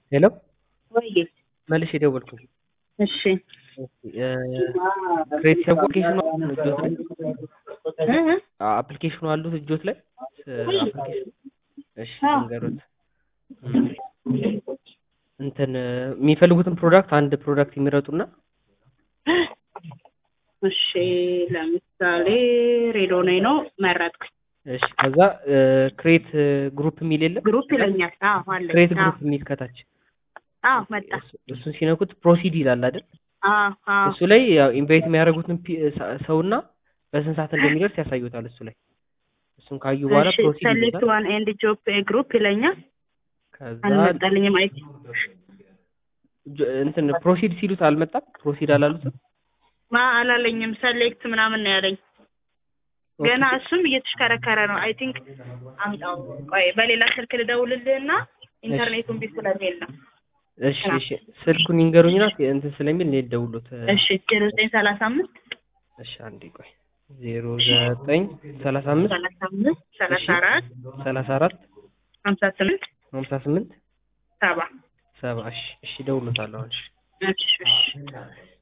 ሄሎ ወይ መልሼ የደወልኩት እሺ ክሬቲቭ አፕሊኬሽኑ እጆት ላይ እ? አፕሊኬሽኑ አሉት እጆት ላይ አፕሊኬሽኑ እሺ አዎ። ንገሩት እንትን የሚፈልጉትን ፕሮዳክት አንድ ፕሮዳክት የሚረጡና እሺ ለምሳሌ ሬዶኔ ነው መረጥኩኝ። እሺ ከዛ ክሬት ግሩፕ የሚል የለም ግሩፕ ይለኛል። አዎ አለኝ። ክሬት አዎ ግሩፕ የሚል ከታች አዎ መጣ። እሱ- እሱን ሲነኩት ፕሮሲድ ይላል አይደል አዎ አዎ እሱ ላይ ያው ኢንቫይት የሚያደርጉትን ፒ- ሰ- ሰውና በስንት ሰዓት እንደሚደርስ ያሳዩታል እሱ ላይ እሱን ካዩ በኋላ እሺ ፕሮሲድ ሰሌክት ይሉታል ዋን ኤንድ ጆብ ግሩፕ ይለኛል። ከዛ አልመጣልኝም። አይ ጆ- እንትን ፕሮሲድ ሲሉት አልመጣም ፕሮሲድ አላሉትም ማ አላለኝም። ሰሌክት ምናምን ነው ያለኝ። ገና እሱም እየተሽከረከረ ነው። አይ ቲንክ አምጣው። ቆይ በሌላ ስልክ ልደውልልህና ኢንተርኔቱን ቢስ ስለሚል ነው። እሺ እሺ ስልኩን ይንገሩኝና እንትን ስለሚል እኔ ልደውልሎት እሺ ዜሮ ዘጠኝ ሰላሳ አምስት እሺ አንዴ ቆይ ዜሮ ዘጠኝ ሰላሳ አምስት ሰላሳ አምስት ሰላሳ አራት ሰላሳ አራት ሀምሳ ስምንት ሀምሳ ስምንት ሰባ ሰባ እሺ እሺ እደውልሎታለሁ አሁን እሺ እሺ እሺ